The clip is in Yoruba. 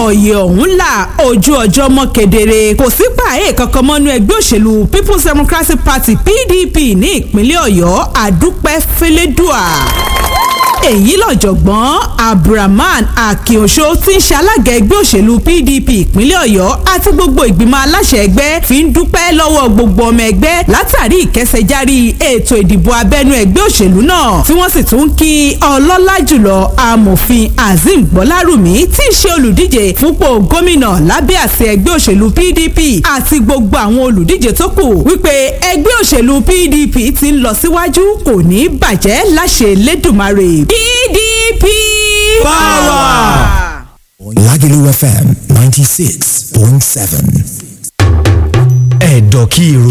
ọ̀yẹ̀ ọ̀hún là ojú ọjọ́ mọ́ kedere kò sí pààyè kankan mọ́nú ẹgbẹ́ òṣèlú people's democratic party pdp ní ìpínlẹ̀ ọ̀yọ́ àdúpẹ́ fẹlẹ́dùà èyí lọ́jọ̀gbọ́n abdulrahman akínoṣó tí ń ṣe alága ẹgbẹ́ òṣèlú pdp ìpínlẹ̀ ọ̀yọ́ àti gbogbo ìgbìmọ̀ aláṣẹ ẹgbẹ́ fi ń dúpẹ́ lọ́wọ́ gbogbo ọmọ ẹgbẹ́ látàrí ìkẹsẹ̀járí ètò ìdìbò abẹ́nú ẹgbẹ́ òṣèlú náà tí wọ́n sì tún kí ọlọ́lá jùlọ amòfin azeem gbọ́lárùmí tí ń ṣe olùdíje fúnpò gómìnà lábẹ́ àṣẹ ẹgbẹ́ òṣèlú pdp àti gbogbo àwọn olùdíje tó kù wípé ẹgbẹ́ òṣèlú pdp ti ń lọ síwájú kò ní bàjẹ́ láṣẹ lẹ́dùnmarè PDP Power. Lagelu FM 96.7. ẹ̀dọ̀ kí irun.